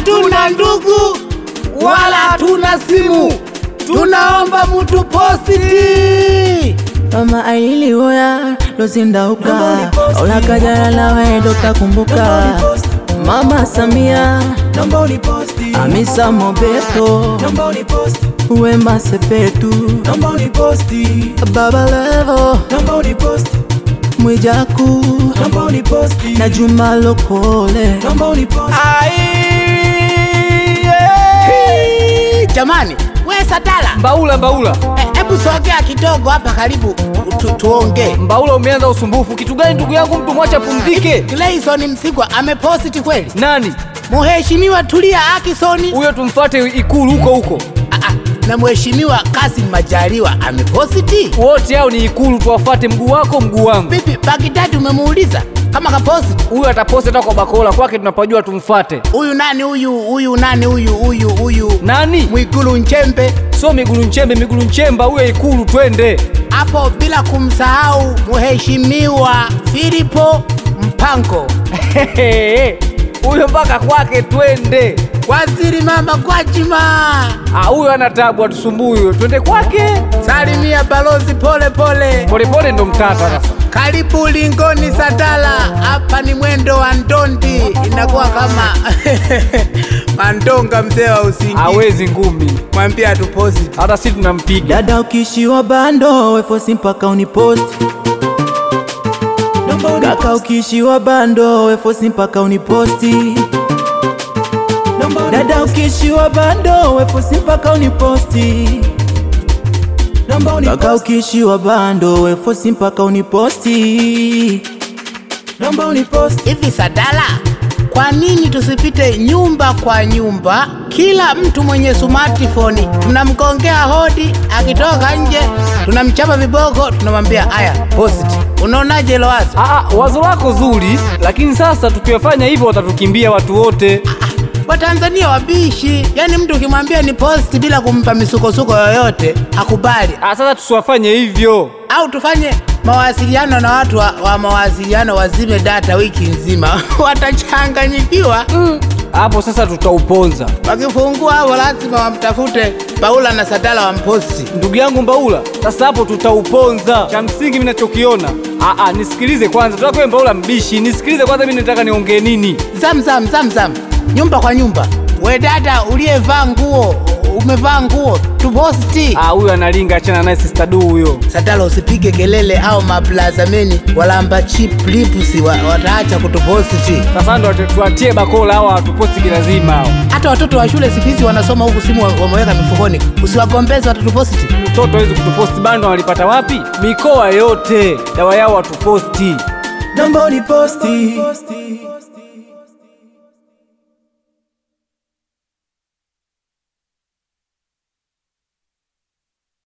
hatuna ndugu wala hatuna simu, tunaomba mutu positi. Mama ailiwoya lozindauka olakajala nawe dotakumbuka Mama Samia Naomba uniposti, Hamisa Mobeto naomba uniposti, Wema Sepetu naomba uniposti, Baba Levo naomba uniposti, Mwijaku naomba uniposti, na Juma Lokole naomba uniposti. Hey, Jamani, we Sadala, Mbaula, Mbaula, hebu sogea kidogo hapa karibu tu, tuongee. Mbaula, umeanza usumbufu. Kitu gani ndugu yangu? Mtu mwache apumzike. Gleison Msigwa ameposti kweli? Nani Mheshimiwa Tulia Akisoni huyo? Tumfuate Ikulu huko huko. Ah, ah, na Mheshimiwa Kasim Majaliwa ameposti Wote hao ni Ikulu, tuwafuate. Mguu wako mguu wangu. vipi? Bagdadi umemuuliza kama kaposti? Huyo ataposti hata kwa bakola kwake, tunapajua tumfuate. Huyu nani huyu huyu nani huyu huyu huyu Nani? Mwigulu Nchembe Sio Migulu Nchembe, Migulu Nchemba huyo Ikulu, twende. hapo, bila kumsahau Mheshimiwa Filipo Mpango, huyo mpaka kwake twende. Waziri Mama Gwajima, Ah, huyo ana tabu, atusumbui huyo, twende kwake. salimia balozi pole pole. Polepole ndo mtata sasa. Karibu Lingoni Sadala, hapa ni mwendo wa ndondi, inakuwa kama mandonga mzee wa usingizi. Hawezi ngumi, Mwambie atuposti. hata si tunampiga. Dada ukishiwa bando wefosi mpaka uniposti Naomba Kaka uniposti, ukishiwa bando wefosi mpaka uniposti naomba Dada ukishiwa bando wefosi mpaka uniposti naomba Kaka uniposti, ukishiwa bando wefosi mpaka uniposti naomba uniposti. Hivi Sadala, kwa nini tusipite nyumba kwa nyumba, kila mtu mwenye smartphone tunamgongea hodi, akitoka nje tunamchapa viboko, tunamwambia haya post. Unaonaje hilo wazo? Ah, ah, wazo lako zuri, lakini sasa tukiwafanya hivyo watatukimbia watu wote. Watanzania wabishi, yaani mtu ukimwambia ni post bila kumpa misukosuko yoyote hakubali. Ah, sasa tusiwafanye hivyo. Au tufanye mawasiliano na watu wa, wa mawasiliano wazime data wiki nzima watachanganyikiwa. Hapo sasa tutauponza. Wakifungua hapo lazima wamtafute Paula na Sadala wamposti. Ndugu yangu Mbaula, sasa hapo tutauponza. Cha msingi mimi nachokiona, ah, ah, nisikilize kwanza. Tutakuwa Mbaula mbishi, nisikilize kwanza, mimi nataka niongee nini. Zam zam zam zam, nyumba kwa nyumba. We dada uliyevaa nguo, umevaa nguo tuposti. Ah, huyo analinga, achana naye sister du huyo. Sadala usipige kelele au maplazameni walamba chip lips wa, wataacha kutuposti. Sasa ndo tuwatie bakola hawa watuposti kilazima hao. Hata watoto wa shule siku hizi wanasoma huku simu wa- wameweka mifukoni, usiwagombeze watatuposti. Mtoto hawezi kutuposti bando, walipata wapi? Mikoa yote dawa yao watuposti. Naomba uniposti,